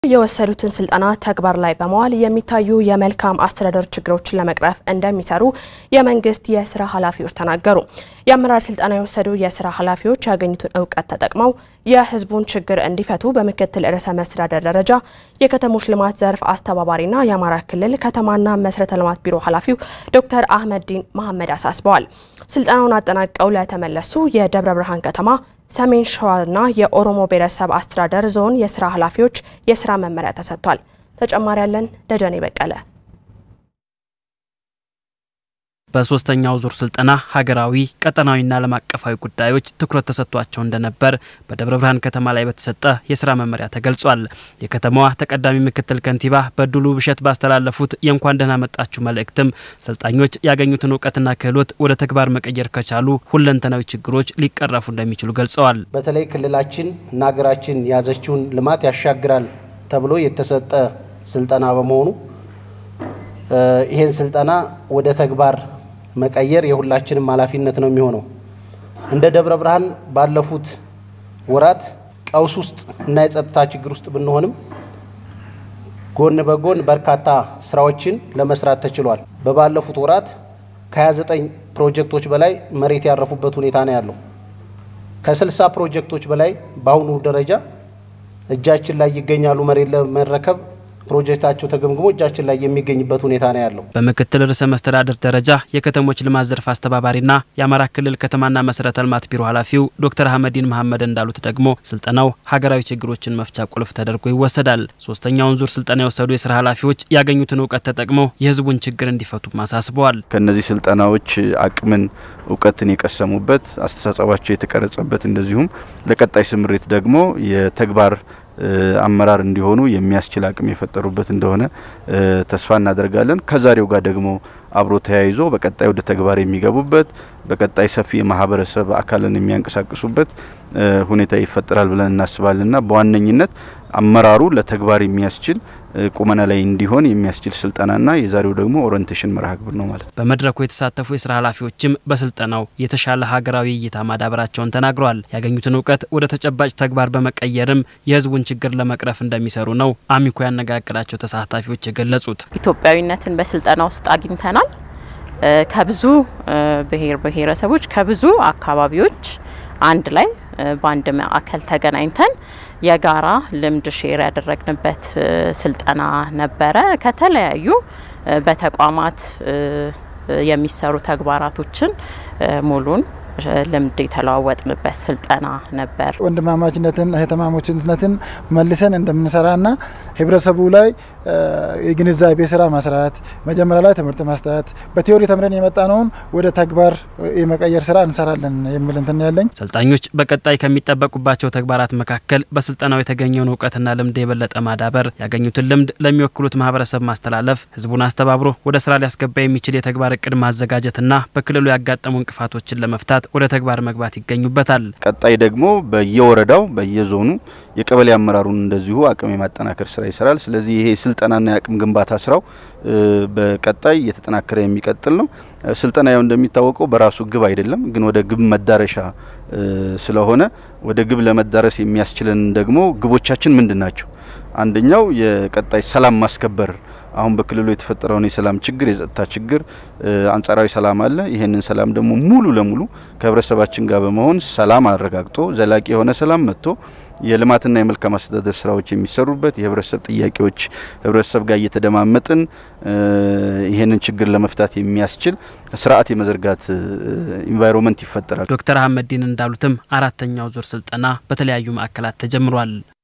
የወሰዱትን ስልጠና ተግባር ላይ በመዋል የሚታዩ የመልካም አስተዳደር ችግሮችን ለመቅረፍ እንደሚሰሩ የመንግስት የስራ ኃላፊዎች ተናገሩ። የአመራር ስልጠና የወሰዱ የስራ ኃላፊዎች ያገኙትን እውቀት ተጠቅመው የሕዝቡን ችግር እንዲፈቱ በምክትል ርዕሰ መስተዳደር ደረጃ የከተሞች ልማት ዘርፍ አስተባባሪና የአማራ ክልል ከተማና መሰረተ ልማት ቢሮ ኃላፊው ዶክተር አህመዲን መሐመድ አሳስበዋል። ስልጠናውን አጠናቀው ለተመለሱ የደብረ ብርሃን ከተማ ሰሜን ሸዋና የኦሮሞ ብሔረሰብ አስተዳደር ዞን የስራ ኃላፊዎች የስራ መመሪያ ተሰጥቷል። ተጨማሪ ያለን ደጀኔ በቀለ በሶስተኛው ዙር ስልጠና ሀገራዊ ቀጠናዊና ዓለም አቀፋዊ ጉዳዮች ትኩረት ተሰጥቷቸው እንደነበር በደብረ ብርሃን ከተማ ላይ በተሰጠ የስራ መመሪያ ተገልጿል። የከተማዋ ተቀዳሚ ምክትል ከንቲባ በድሉ ብሸት ባስተላለፉት የእንኳን ደህና መጣችሁ መልእክትም ሰልጣኞች ያገኙትን እውቀትና ክህሎት ወደ ተግባር መቀየር ከቻሉ ሁለንተናዊ ችግሮች ሊቀረፉ እንደሚችሉ ገልጸዋል። በተለይ ክልላችን እና ሀገራችን የያዘችውን ልማት ያሻግራል ተብሎ የተሰጠ ስልጠና በመሆኑ ይሄን ስልጠና ወደ ተግባር መቀየር የሁላችንም ኃላፊነት ነው የሚሆነው። እንደ ደብረ ብርሃን ባለፉት ወራት ቀውስ ውስጥ እና የጸጥታ ችግር ውስጥ ብንሆንም ጎን በጎን በርካታ ስራዎችን ለመስራት ተችሏል። በባለፉት ወራት ከ29 ፕሮጀክቶች በላይ መሬት ያረፉበት ሁኔታ ነው ያለው። ከ60 ፕሮጀክቶች በላይ በአሁኑ ደረጃ እጃችን ላይ ይገኛሉ። መሬት ለመረከብ ፕሮጀክታቸው ተገምግሞ እጃችን ላይ የሚገኝበት ሁኔታ ነው ያለው። በምክትል ርዕሰ መስተዳድር ደረጃ የከተሞች ልማት ዘርፍ አስተባባሪና የአማራ ክልል ከተማና መሰረተ ልማት ቢሮ ኃላፊው ዶክተር አህመዲን መሐመድ እንዳሉት ደግሞ ስልጠናው ሀገራዊ ችግሮችን መፍቻ ቁልፍ ተደርጎ ይወሰዳል። ሶስተኛውን ዙር ስልጠና የወሰዱ የስራ ኃላፊዎች ያገኙትን እውቀት ተጠቅመው የሕዝቡን ችግር እንዲፈቱም አሳስበዋል። ከእነዚህ ስልጠናዎች አቅምን እውቀትን የቀሰሙበት አስተሳሰባቸው የተቀረጸበት እንደዚሁም ለቀጣይ ስምሪት ደግሞ የተግባር አመራር እንዲሆኑ የሚያስችል አቅም የፈጠሩበት እንደሆነ ተስፋ እናደርጋለን። ከዛሬው ጋር ደግሞ አብሮ ተያይዞ በቀጣይ ወደ ተግባር የሚገቡበት በቀጣይ ሰፊ የማህበረሰብ አካልን የሚያንቀሳቅሱበት ሁኔታ ይፈጠራል ብለን እናስባለንና በዋነኝነት አመራሩ ለተግባር የሚያስችል ቁመና ላይ እንዲሆን የሚያስችል ስልጠናና የዛሬው ደግሞ ኦሪንቴሽን መርሃ ግብር ነው ማለት ነው። በመድረኩ የተሳተፉ የስራ ኃላፊዎችም በስልጠናው የተሻለ ሀገራዊ እይታ ማዳበራቸውን ተናግረዋል። ያገኙትን እውቀት ወደ ተጨባጭ ተግባር በመቀየርም የህዝቡን ችግር ለመቅረፍ እንደሚሰሩ ነው አሚኮ ያነጋገራቸው ተሳታፊዎች የገለጹት። ኢትዮጵያዊነትን በስልጠና ውስጥ አግኝተናል። ከብዙ ብሔር ብሔረሰቦች ከብዙ አካባቢዎች አንድ ላይ በአንድ ማዕከል ተገናኝተን የጋራ ልምድ ሼር ያደረግንበት ስልጠና ነበረ። ከተለያዩ በተቋማት የሚሰሩ ተግባራቶችን ሙሉን ልምድ የተለዋወጥንበት ስልጠና ነበር። ወንድማማችነትን እህትማማችነትን መልሰን እንደምንሰራና ህብረተሰቡ ላይ የግንዛቤ ስራ መስራት፣ መጀመሪያ ላይ ትምህርት መስጠት፣ በቲዮሪ ተምረን የመጣነውን ወደ ተግባር የመቀየር ስራ እንሰራለን የሚል እንትን ያለኝ። ሰልጣኞች በቀጣይ ከሚጠበቁባቸው ተግባራት መካከል በስልጠናው የተገኘውን እውቀትና ልምድ የበለጠ ማዳበር፣ ያገኙትን ልምድ ለሚወክሉት ማህበረሰብ ማስተላለፍ፣ ህዝቡን አስተባብሮ ወደ ስራ ሊያስገባ የሚችል የተግባር እቅድ ማዘጋጀትና በክልሉ ያጋጠሙ እንቅፋቶችን ለመፍታት ወደ ተግባር መግባት ይገኙበታል። ቀጣይ ደግሞ በየወረዳው በየዞኑ የቀበሌ አመራሩን እንደዚሁ አቅም የማጠናከር ስራ ይሰራል። ስለዚህ ይሄ ስልጠናና የአቅም ግንባታ ስራው በቀጣይ እየተጠናከረ የሚቀጥል ነው። ስልጠና ያው እንደሚታወቀው በራሱ ግብ አይደለም፣ ግን ወደ ግብ መዳረሻ ስለሆነ ወደ ግብ ለመዳረስ የሚያስችለን ደግሞ ግቦቻችን ምንድን ናቸው? አንደኛው የቀጣይ ሰላም ማስከበር አሁን በክልሉ የተፈጠረውን የሰላም ችግር የጸጥታ ችግር አንጻራዊ ሰላም አለ። ይህንን ሰላም ደግሞ ሙሉ ለሙሉ ከህብረተሰባችን ጋር በመሆን ሰላም አረጋግጦ ዘላቂ የሆነ ሰላም መጥቶ የልማትና የመልካም አስተዳደር ስራዎች የሚሰሩበት የህብረተሰብ ጥያቄዎች ህብረተሰብ ጋር እየተደማመጥን ይህንን ችግር ለመፍታት የሚያስችል ስርዓት የመዘርጋት ኢንቫይሮንመንት ይፈጠራል። ዶክተር አህመዲን እንዳሉትም አራተኛው ዙር ስልጠና በተለያዩ ማዕከላት ተጀምሯል።